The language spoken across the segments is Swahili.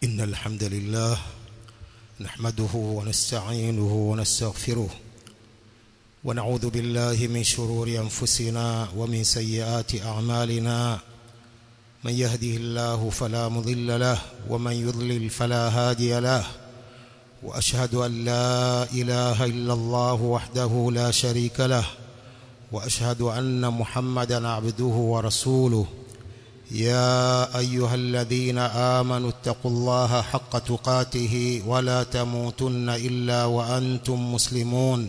إن الحمد لله نحمده ونستعينه ونستغفره ونعوذ بالله من شرور أنفسنا ومن سيئات أعمالنا من يهده الله فلا مضل له ومن يضلل فلا هادي له وأشهد أن لا إله إلا الله وحده لا شريك له وأشهد أن محمدا عبده ورسوله يا أيها الذين آمنوا اتقوا الله حق تقاته ولا تموتن إلا وأنتم مسلمون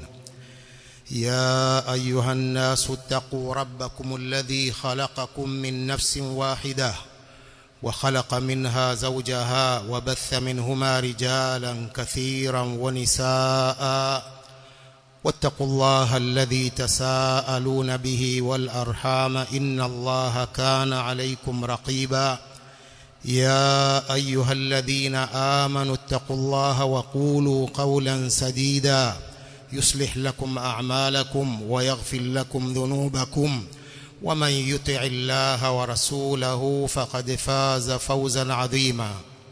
يا أيها الناس اتقوا ربكم الذي خلقكم من نفس واحدة وخلق منها زوجها وبث منهما رجالا كثيرا ونساء واتقوا الله الذي تساءلون به والأرحام إن الله كان عليكم رقيبا يا أيها الذين آمنوا اتقوا الله وقولوا قولا سديدا يصلح لكم أعمالكم ويغفر لكم ذنوبكم ومن يطع الله ورسوله فقد فاز فوزا عظيما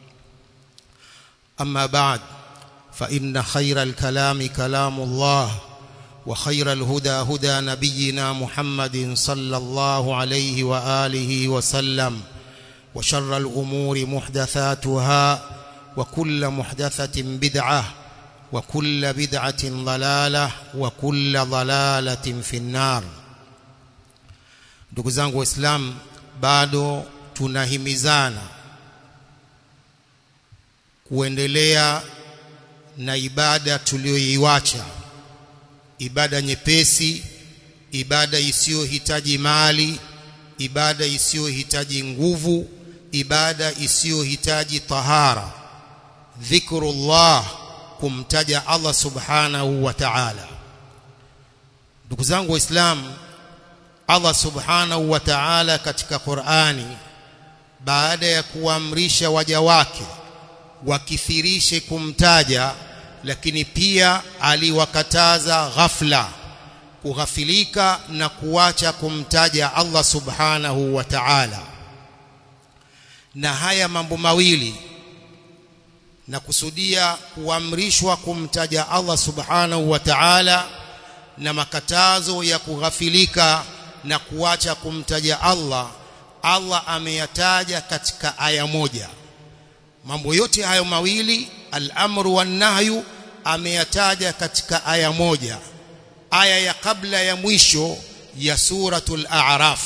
أما بعد فإن خير الكلام كلام الله وخير الهدى هدى نبينا محمد صلى الله عليه وآله وسلم وشر الأمور محدثاتها وكل محدثة بدعة وكل بدعة ضلالة وكل ضلالة في النار ndugu zangu waislamu bado tunahimizana kuendelea na ibada tuliyoiacha ibada nyepesi ibada isiyohitaji mali ibada isiyohitaji nguvu ibada isiyohitaji tahara dhikrullah kumtaja Allah subhanahu wa ta'ala ndugu zangu waislamu Allah subhanahu wa ta'ala katika Qur'ani baada ya kuamrisha waja wake wakithirishe kumtaja lakini pia aliwakataza ghafla kughafilika na kuacha kumtaja Allah subhanahu wa ta'ala na haya mambo mawili na kusudia kuamrishwa kumtaja Allah subhanahu wa ta'ala na makatazo ya kughafilika na kuacha kumtaja Allah Allah ameyataja katika aya moja mambo yote hayo mawili al-amru wan-nahyu ameyataja katika aya moja aya ya kabla ya mwisho ya suratul a'raf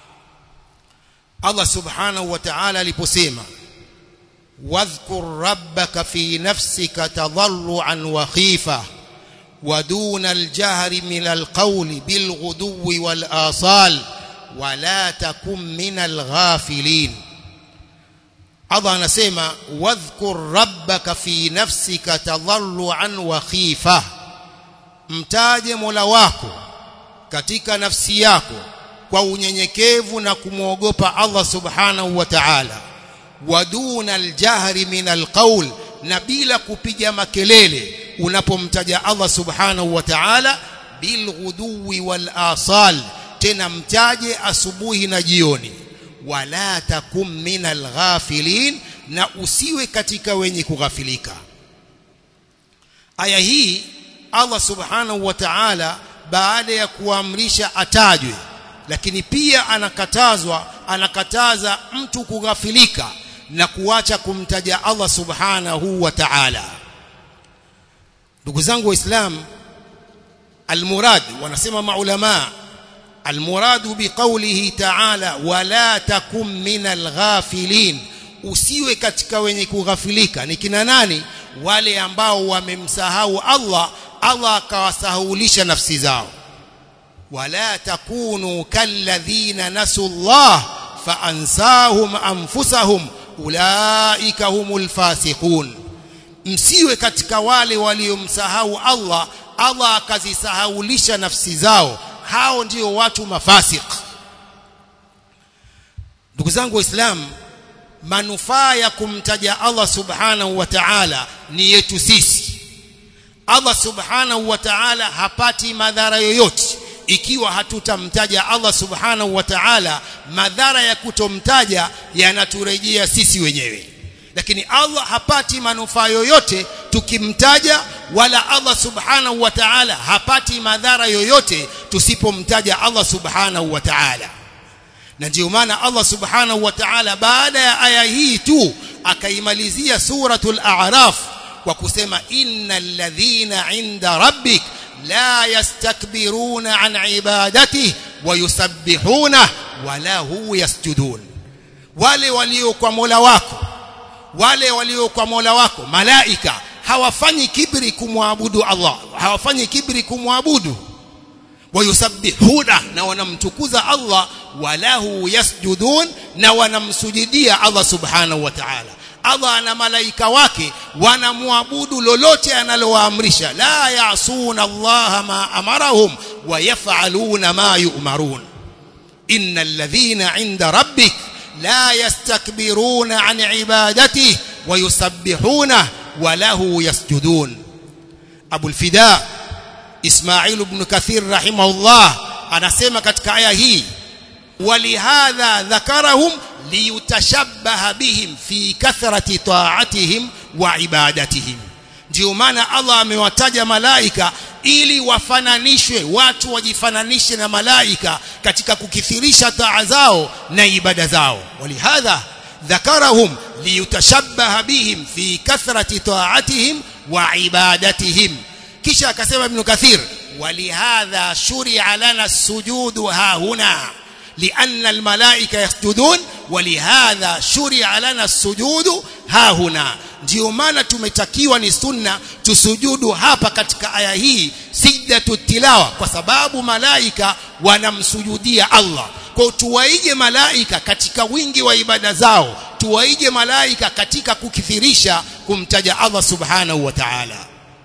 Allah subhanahu wa ta'ala aliposema wadhkur rabbaka fi nafsika tadarruan wa khifa ودون الجهر من القول بالغدو والآصال ولا تكن من الغافلين Allah anasema wadhkur rabbaka fi nafsika tadarruan wa khifa mtaje Mola wako katika nafsi yako kwa unyenyekevu na kumwogopa Allah subhanahu wa ta'ala waduna aljahri min alqawl na bila kupiga makelele unapomtaja Allah subhanahu wa ta'ala bilghuduwi wal asal tena mtaje asubuhi na jioni wala takum minal ghafilin na usiwe katika wenye kughafilika aya hii Allah subhanahu wa ta'ala baada ya kuamrisha atajwe lakini pia anakatazwa anakataza mtu kughafilika na kuacha kumtaja Allah subhanahu wa ta'ala ndugu zangu waislamu almurad wanasema maulama almurad biqaulihi ta'ala wala takum minal ghafilin usiwe katika wenye kughafilika ni kina nani wale ambao wamemsahau Allah Allah akawasahulisha nafsi zao wala takunu kalladhina nasu Allah faansahum anfusahum ulaika humul fasiqun msiwe katika wale waliomsahau Allah Allah akazisahaulisha nafsi zao hao ndio watu mafasik ndugu zangu waislamu manufaa ya kumtaja Allah subhanahu wa ta'ala ni yetu sisi Allah subhanahu wa ta'ala hapati madhara yoyote ikiwa hatutamtaja Allah subhanahu wa ta'ala madhara ya kutomtaja yanaturejea sisi wenyewe lakini Allah hapati manufaa yoyote tukimtaja wala Allah subhanahu wa ta'ala hapati madhara yoyote tusipomtaja Allah subhanahu wa ta'ala na ndio maana Allah subhanahu wa ta'ala baada ya aya hii tu akaimalizia suratul a'raf kwa kusema innal ladhina 'inda rabbik la yastakbiruna 'an ibadatihi wa yusabbihuna wa lahu yasjudun wale walio kwa Mola wako wale walio kwa Mola wako malaika hawafanyi kibri kumwabudu Allah hawafanyi kibri kumwabudu wayusabbihuna na wanamtukuza Allah walahu yasjudun na wanamsujudia Allah subhanahu wa ta'ala Allah ana malaika wake wanamwabudu lolote analowaamrisha la yasuna Allah ma amarahum wa yaf'aluna ma yu'marun innal ladhina 'inda rabbik la yastakbiruna 'an 'ibadatihi wa yusabbihuna wa lahu yasjudun Abu al-Fida Ismail ibn Kathir rahimahullah anasema katika aya hii walihadha dhakarahum liyutashabbaha bihim fi kathrati ta'atihim wa ibadatihim ndio maana Allah amewataja malaika ili wafananishwe watu wajifananishe na malaika katika kukithirisha taa zao na ibada zao walihadha dhakarahum liyutashabbaha bihim fi kathrati ta'atihim wa ibadatihim kisha akasema ibn kathir walihadha shuri'a lana sujudu ha huna لأن الملائكة يسجدون ولهذا شرع لنا السجود ها هنا ndio maana tumetakiwa ni sunna tusujudu hapa katika aya hii sijdatu tilawa kwa sababu malaika wanamsujudia Allah kwa tuwaige malaika katika wingi wa ibada zao tuwaige malaika katika kukithirisha kumtaja Allah subhanahu wa ta'ala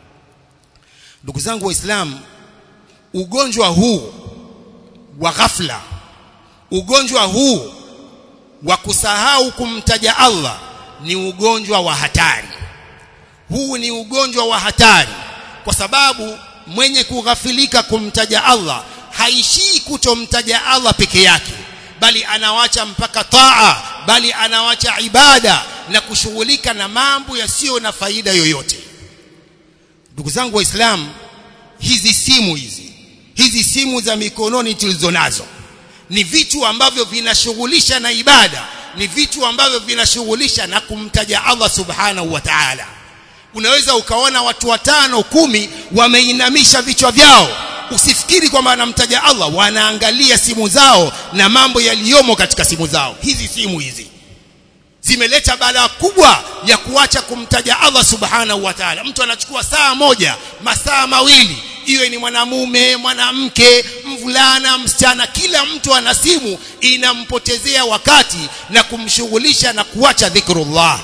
ndugu zangu waislamu ugonjwa huu wa ghafla ugonjwa huu wa kusahau kumtaja Allah ni ugonjwa wa hatari huu ni ugonjwa wa hatari kwa sababu mwenye kughafilika kumtaja Allah haishii kutomtaja Allah peke yake bali anawacha mpaka taa bali anawacha ibada na kushughulika na mambo yasiyo na faida yoyote ndugu zangu waislamu hizi simu hizi hizi simu za mikononi tulizonazo ni vitu ambavyo vinashughulisha na ibada ni vitu ambavyo vinashughulisha na kumtaja Allah subhanahu wa ta'ala unaweza ukaona watu watano kumi wameinamisha vichwa vyao usifikiri kwamba wanamtaja Allah wanaangalia simu zao na mambo yaliyomo katika simu zao hizi simu hizi zimeleta balaa kubwa ya kuacha kumtaja Allah subhanahu wa ta'ala mtu anachukua saa moja masaa mawili iwe ni mwanamume mwanamke mvulana msichana kila mtu ana simu inampotezea wakati na kumshughulisha na kuacha dhikrullah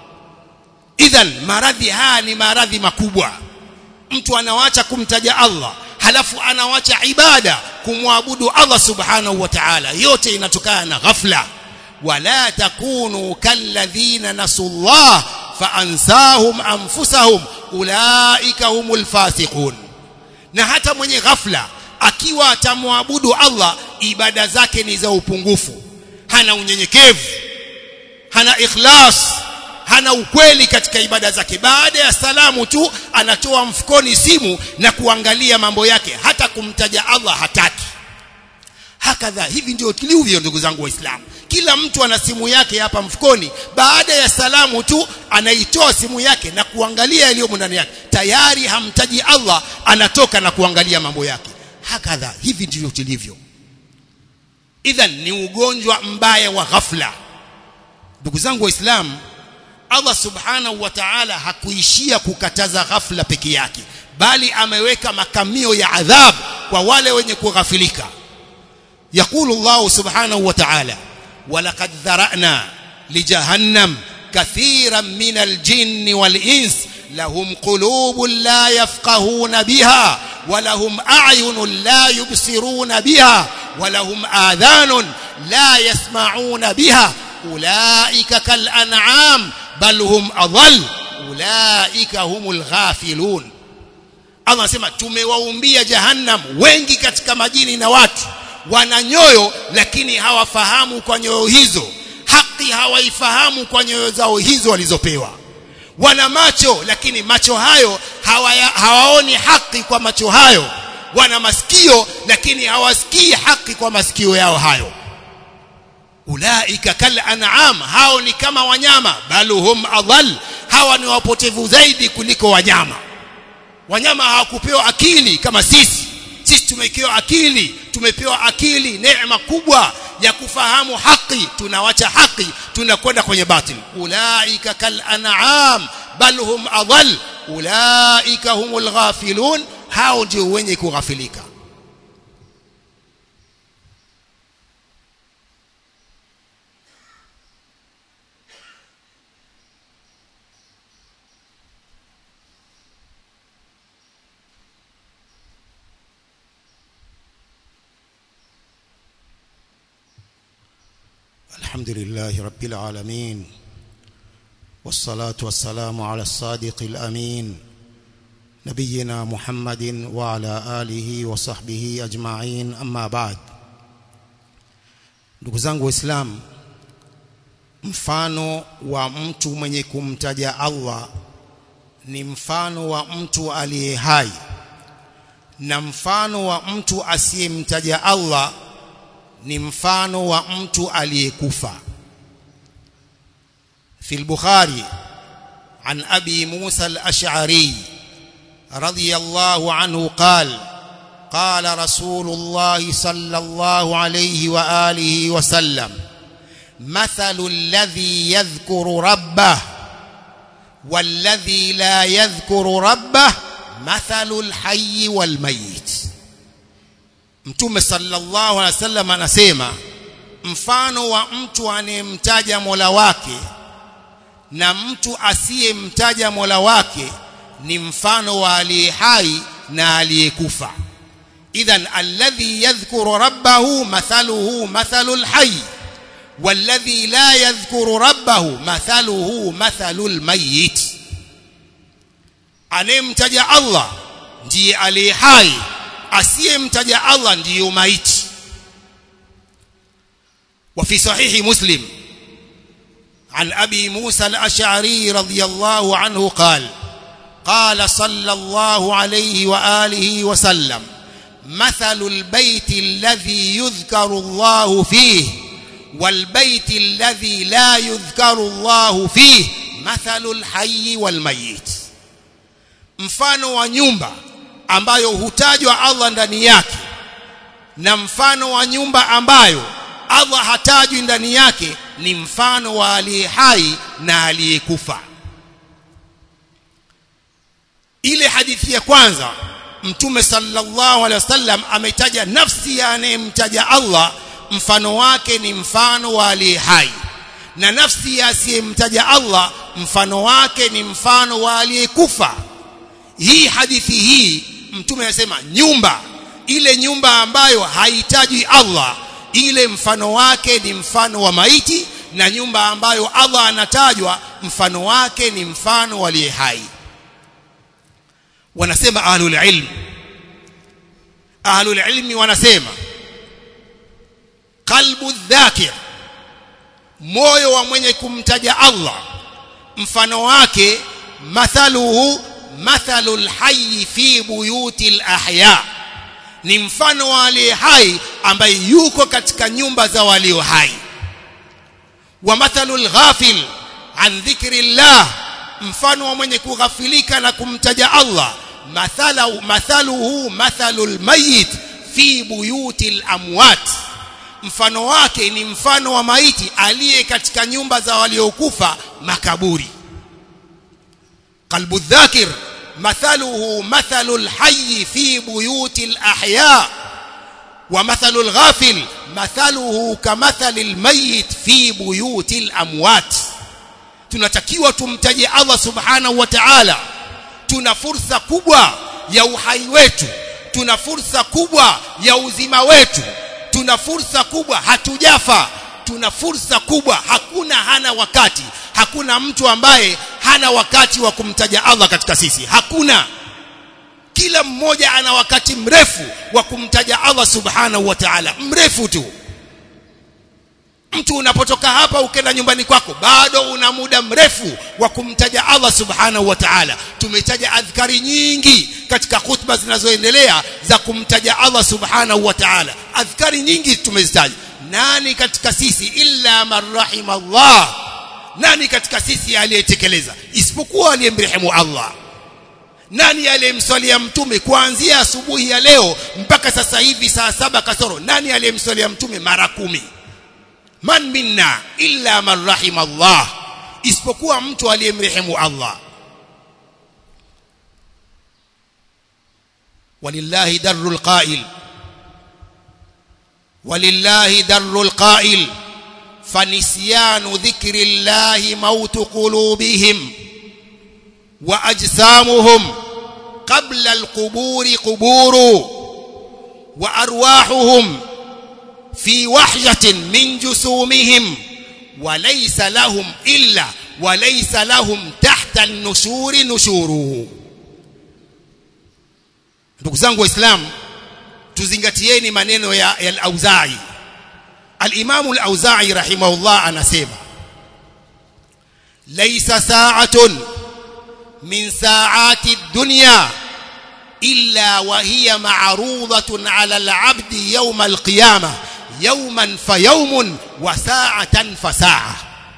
idhan maradhi haya ni maradhi makubwa mtu anawacha kumtaja Allah halafu anawacha ibada kumwabudu Allah subhanahu wa ta'ala yote inatokana na ghafla wala takunu kalladhina nasullah faansahum anfusahum ulaika humul fasiqun na hata mwenye ghafla akiwa atamwabudu Allah ibada zake ni za upungufu hana unyenyekevu hana ikhlas hana ukweli katika ibada zake baada ya salamu tu anatoa mfukoni simu na kuangalia mambo yake hata kumtaja Allah hataki hakadha hivi ndio tulivyo ndugu zangu waislamu kila mtu ana simu yake hapa mfukoni baada ya salamu tu anaitoa simu yake na kuangalia yaliyomo ndani yake tayari hamtaji Allah anatoka na kuangalia mambo yake hakadha hivi ndivyo tulivyo idhan ni ugonjwa mbaya wa ghafla ndugu zangu waislamu Allah subhanahu wa ta'ala hakuishia kukataza ghafla peke yake bali ameweka makamio ya adhabu kwa wale wenye kughafilika يقول الله سبحانه وتعالى ولقد ذرأنا لجهنم كثيرا من الجن والإنس لهم قلوب لا يفقهون بها ولهم أعين لا يبصرون بها ولهم آذان لا يسمعون بها أولئك كالأنعام بل هم أضل أولئك هم الغافلون Allah anasema tumewaumbia jahannam wengi katika majini na watu wana nyoyo lakini hawafahamu kwa nyoyo hizo haki hawaifahamu kwa nyoyo zao hizo walizopewa wana macho lakini macho hayo hawaya, hawaoni haki kwa macho hayo wana masikio lakini hawasikii haki kwa masikio yao hayo ulaika kal an'am hao ni kama wanyama bal hum adhal hawa ni wapotevu zaidi kuliko wanyama wanyama hawakupewa akili kama sisi sisi tumepewa akili tumepewa akili neema kubwa ya kufahamu haki tunawacha haki tunakwenda kwenye batil ulaika kal an'am bal hum adhal ulaika humul ghafilun hao ndio wenye kughafilika الحمد لله رب العالمين والصلاة والسلام على الصادق الأمين نبينا محمد وعلى آله وصحبه أجمعين أما بعد ndugu zangu waislamu mfano wa mtu mwenye kumtaja Allah ni mfano wa mtu aliye hai na mfano wa mtu asiyemtaja Allah ni mfano wa mtu aliyekufa في البخاري عن أبي موسى الأشعري رضي الله عنه قال قال رسول الله صلى الله عليه وآله وسلم مثل الذي يذكر ربه والذي لا يذكر ربه مثل الحي والميت Mtume sallallahu alaihi wasallam anasema mfano wa mtu anayemtaja Mola wake na mtu asiyemtaja Mola wake ni mfano wa aliye hai na aliyekufa idhan alladhi yadhkuru rabbahu mathaluhu mathalul hayy والذي لا يذكر ربه مثله مثل الميت anayemtaja Allah ndiye aliye hai asiyemtaja Allah ndiyo maiti وفي صحيح مسلم عن أبي موسى الأشعري رضي الله عنه قال قال صلى الله عليه وآله وسلم مثل البيت الذي يذكر الله فيه والبيت الذي لا يذكر الله فيه مثل الحي والميت mfano wa nyumba ambayo hutajwa Allah ndani yake na mfano wa nyumba ambayo Allah hatajwi ndani yake ni mfano wa aliye hai na aliyekufa ile hadithi ya kwanza mtume sallallahu alaihi wasallam ametaja nafsi ya anayemtaja Allah mfano wake ni mfano wa aliye hai na nafsi ya asiyemtaja Allah mfano wake ni mfano wa aliyekufa hii hadithi hii mtume anasema nyumba ile nyumba ambayo hahitaji Allah ile mfano wake ni mfano wa maiti na nyumba ambayo Allah anatajwa mfano wake ni mfano aliye hai wanasema ahlul ilm ahlul ilmi wanasema qalbu dhakir moyo wa mwenye kumtaja Allah mfano wake mathaluhu mathalul hayy fi buyutil ahya ni mfano wa aliye hai ambaye yuko katika nyumba za walio hai wa mathalul ghafil an dhikrillah mfano wa mwenye kughafilika na kumtaja Allah mathala mathaluhu mathalul mayit fi buyutil amwat mfano wake ni mfano wa maiti aliye katika nyumba za waliokufa makaburi qalbu dhakir مثله مثل الحي في بيوت الأحياء ومثل الغافل مثله كمثل الميت في بيوت الأموات tunatakiwa tumtaje Allah subhanahu wa ta'ala tuna fursa kubwa ya uhai wetu tuna fursa kubwa ya uzima wetu tuna fursa kubwa hatujafa tuna fursa kubwa hakuna hana wakati hakuna mtu ambaye hana wakati wa kumtaja Allah katika sisi hakuna kila mmoja ana wakati mrefu wa kumtaja Allah subhanahu wa ta'ala mrefu tu mtu unapotoka hapa ukenda nyumbani kwako bado una muda mrefu wa kumtaja Allah subhanahu wa ta'ala tumetaja adhkari nyingi katika khutba zinazoendelea za kumtaja Allah subhanahu wa ta'ala adhkari nyingi tumezitaja nani katika sisi illa man rahima Allah nani katika sisi aliyetekeleza isipokuwa aliyemrehemu Allah nani aliyemswalia mtume kuanzia asubuhi ya leo mpaka sasa hivi saa saba kasoro nani aliyemswalia mtume mara kumi man minna illa man rahima Allah isipokuwa mtu aliyemrehemu Allah walillahi darul qail walillahi darul qail فنسيان ذكر الله موت قلوبهم واجسامهم قبل القبور قبور وارواحهم في وحشة من جسومهم وليس لهم إلا وليس لهم تحت النشور نشوره ndugu zangu waislamu tuzingatieni maneno ya, ya al-Auza'i al-Imam al-Auza'i rahimahullah anasema laysa sa'atun min sa'ati ad-dunya illa wa hiya ma'rudatun 'ala al-'abdi yawm al-qiyamah yawman fa yawmun wa sa'atan fa sa'a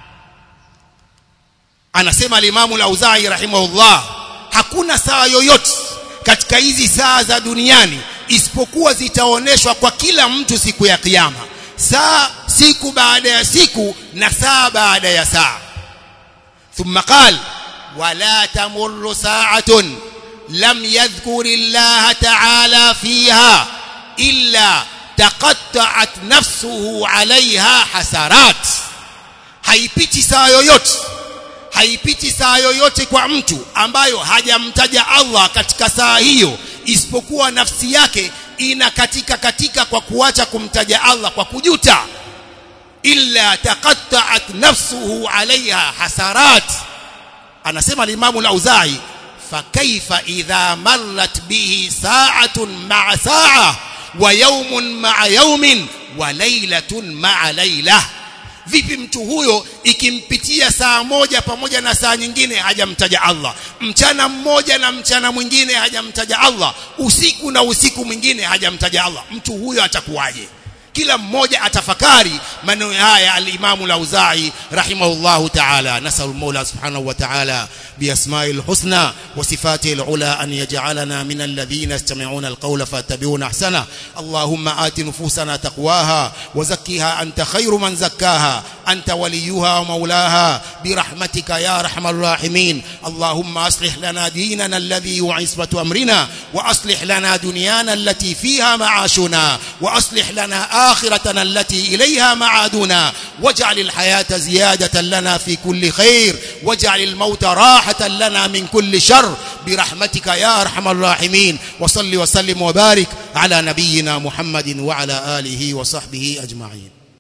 anasema al-Imam al-Auza'i rahimahullah hakuna saa yoyote katika hizi saa za duniani isipokuwa zitaoneshwa kwa kila mtu siku ya kiyama saa siku baada ya siku na saa baada ya saa thumma qal wala tamurru sa'atun lam yadhkur Allah ta'ala fiha illa taqatta'at nafsuhu 'alayha hasarat haipiti saa yoyote haipiti saa yoyote kwa mtu ambayo hajamtaja Allah katika saa hiyo isipokuwa nafsi yake ina katika katika kwa kuacha kumtaja Allah kwa kujuta illa taqatta'at nafsuhu 'alayha hasarat anasema al-Imam al-Auza'i fakaifa idha marrat bihi sa'atun ma'a sa'a wa yawmun ma'a yawmin wa laylatun ma'a laylah vipi mtu huyo ikimpitia saa moja pamoja na saa nyingine hajamtaja Allah mchana mmoja na mchana mwingine hajamtaja Allah usiku na usiku mwingine hajamtaja Allah mtu huyo atakuwaje kila mmoja atafakari maneno haya al-Imam al-Auza'i rahimahullahu ta'ala nasallu Mola subhanahu wa ta'ala بأسماء الحسنى وصفاته العلى أن يجعلنا من الذين يستمعون القول فاتبعون أحسنه اللهم آت نفوسنا تقواها وزكها أنت خير من زكاها أنت وليها ومولاها برحمتك يا أرحم الراحمين اللهم أصلح لنا ديننا الذي يعصبة أمرنا وأصلح لنا دنيانا التي فيها معاشنا وأصلح لنا آخرتنا التي إليها معادنا واجعل الحياة زيادة لنا في كل خير واجعل الموت راحة لنا من كل شر برحمتك يا أرحم الراحمين وصل وسلم وبارك على نبينا محمد وعلى آله وصحبه أجمعين